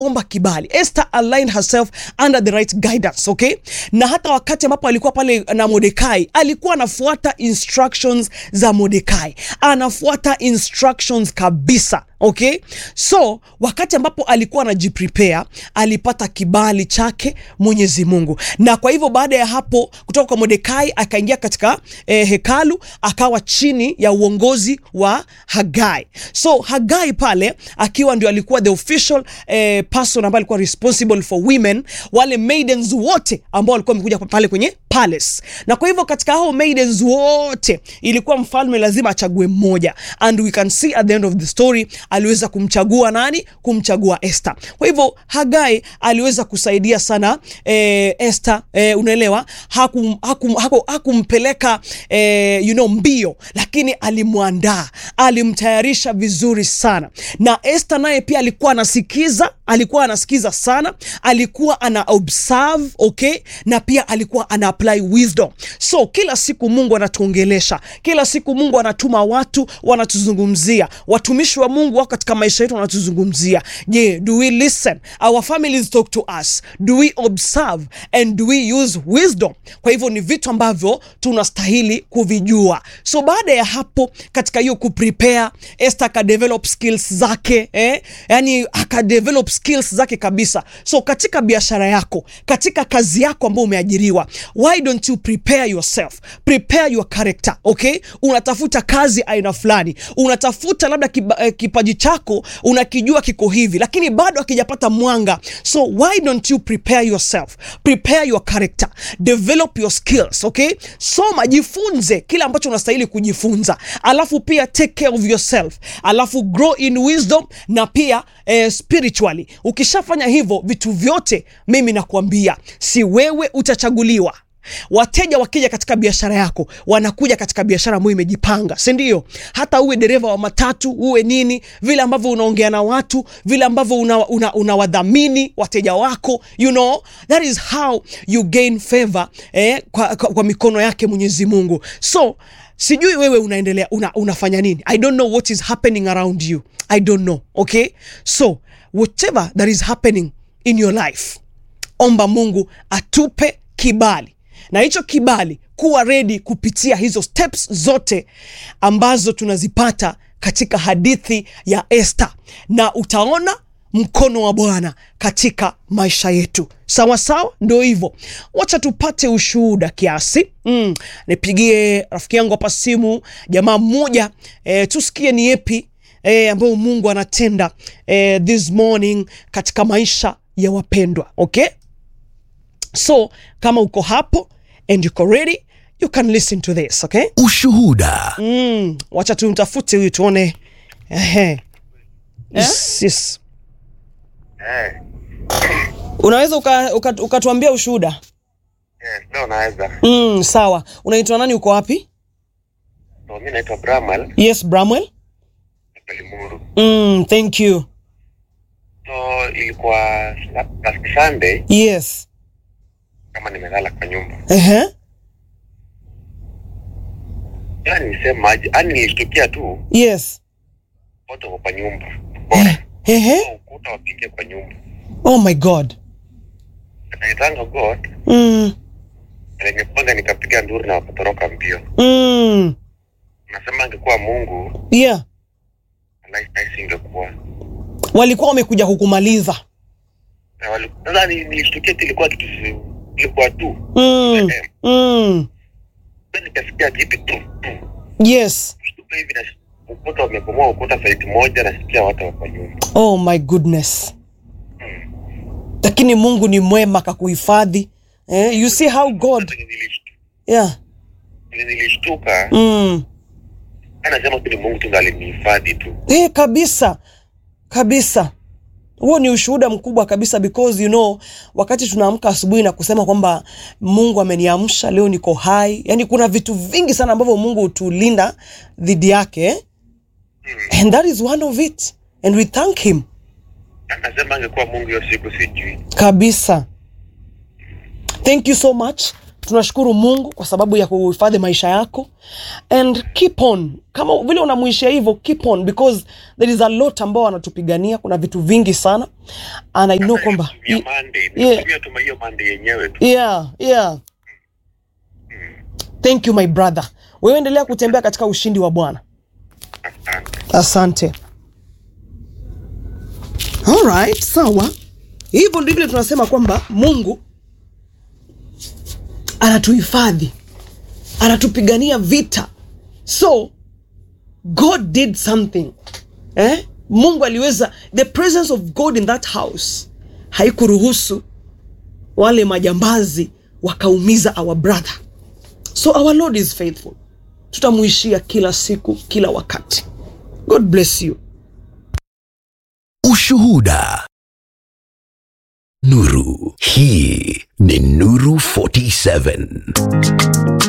omba kibali. Esther aligned herself under the right guidance, okay? Na hata wakati ambapo alikuwa pale na Mordekai, alikuwa anafuata instructions za Mordekai, anafuata instructions kabisa. Okay, so wakati ambapo alikuwa anajiprepare alipata kibali chake Mwenyezi Mungu, na kwa hivyo baada ya hapo kutoka kwa Mordekai akaingia katika eh, hekalu akawa chini ya uongozi wa Hagai. So Hagai pale akiwa ndio alikuwa the official eh, person ambaye alikuwa responsible for women, wale maidens wote ambao walikuwa wamekuja pale kwenye palace, na kwa hivyo katika hao maidens wote ilikuwa mfalme lazima achague mmoja, and we can see at the end of the story aliweza kumchagua nani? Kumchagua Esther. Kwa hivyo Hagai aliweza kusaidia sana eh, Esther eh, unaelewa, hakum, hakum, hakum, hakumpeleka eh, you know, mbio, lakini alimwandaa, alimtayarisha vizuri sana, na Esther naye pia alikuwa anasikiza, alikuwa anasikiza sana, alikuwa ana observe, okay, na pia alikuwa ana apply wisdom. So kila siku Mungu anatuongelesha, kila siku Mungu anatuma watu wanatuzungumzia, watumishi wa Mungu wako katika maisha yetu wanatuzungumzia. Je, do we listen? Our families talk to us. Do we observe and do we use wisdom? Kwa hivyo ni vitu ambavyo tunastahili kuvijua. So baada ya hapo, katika hiyo kuprepare, Esther akadevelop skills zake eh? Yani akadevelop skills zake kabisa. So katika biashara yako, katika kazi yako ambayo umeajiriwa, why don't you prepare yourself, prepare your character, okay? Unatafuta kazi aina fulani, unatafuta labda kiba, eh, kipaji chako unakijua kiko hivi, lakini bado hakijapata mwanga. So why don't you prepare yourself, prepare your character, develop your skills, okay? Soma, jifunze kile ambacho unastahili kujifunza, alafu pia take care of yourself, alafu grow in wisdom na pia eh, spiritually. Ukishafanya hivyo vitu vyote, mimi nakuambia, si wewe utachaguliwa Wateja wakija katika biashara yako wanakuja katika biashara ambayo imejipanga, si ndio? Hata uwe dereva wa matatu, uwe nini, vile ambavyo unaongea na watu, vile ambavyo unawadhamini una, una wateja wako, you know that is how you gain favor eh, kwa, kwa, kwa mikono yake Mwenyezi Mungu. So sijui wewe unaendelea una, unafanya nini? I don't know what is happening around you, I don't know. Okay, so whatever that is happening in your life, omba Mungu atupe kibali na hicho kibali kuwa redi kupitia hizo steps zote ambazo tunazipata katika hadithi ya Esther, na utaona mkono wa Bwana katika maisha yetu. Sawa sawa, ndio hivyo. Wacha tupate ushuhuda kiasi. Mm, nipigie rafiki yangu hapa simu, jamaa mmoja e, tusikie ni yepi e, ambayo Mungu anatenda e, this morning katika maisha ya wapendwa. Okay, so kama uko hapo and uko ready you can listen to this okay. Ushuhuda. Mm, wacha tumtafute huyu tuone. Ehe. Yes, yes. Eh, Unaweza ukatuambia uka, uka ukatuambia ushuhuda? yes, ndio naweza. Mm, sawa. Unaitwa nani? Uko wapi? So, mi naitwa Bramal Yes, Bramwell. Pelimuru. Mm, thank you. So ilikuwa la- last Sunday Yes. kama nimelala kwa nyumba. Ehe. Yani nisemaje? Yani nilishtukia tu Yes. watu wako kwa nyumba. Bora. Ehe. So, ukuta wapige kwa nyumba. Oh my God. Naitanga God, Mm. nimepanga nikapiga nduru na wakatoroka mbio. Mm. Nasema angekuwa Mungu, Yeah. life nice ingekuwa. Walikuwa wamekuja kukumaliza. Na wali- Sasa ni- nilishtukia tu ilikuwa kitu si- ilikuwa tu. Mm. Eh, Mm. Then nikasikia kitu tu tu. Yes. Kushtuka hivi na ukuta wamebomoa ukuta saidi moja, nasikia watu wako kwa nyumba. Oh my goodness. Lakini Mungu ni mwema kakuhifadhi. Eh, you see how God. Sasa nilishtu- Yeah. nilishtuka Mm. anasema tu ni Mungu tu ndo alinihifadhi tu. Eh, kabisa kabisa, huo ni ushuhuda mkubwa kabisa, because you know, wakati tunaamka asubuhi na kusema kwamba Mungu ameniamsha leo, niko hai, yani kuna vitu vingi sana ambavyo Mungu hutulinda dhidi yake eh? and that is one of it and we thank him Anasema angekuwa Mungu hiyo siku sijui. kabisa. Thank you so much tunashukuru mungu kwa sababu ya kuhifadhi maisha yako and keep on kama vile unamuishia hivyo keep on because there is a lot ambao wanatupigania kuna vitu vingi sana and i know kwamba ya Monday Yeah. nitumia tu hiyo Monday yenyewe tu yeah, yeah. thank you my brother wewe endelea kutembea katika ushindi wa bwana asante asante alright sawa hivyo ndivyo tunasema kwamba mungu anatuhifadhi anatupigania vita so god did something eh? mungu aliweza the presence of god in that house haikuruhusu wale majambazi wakaumiza our brother so our lord is faithful tutamuishia kila siku kila wakati god bless you Ushuhuda. Nuru. Hii ni Nuru 47.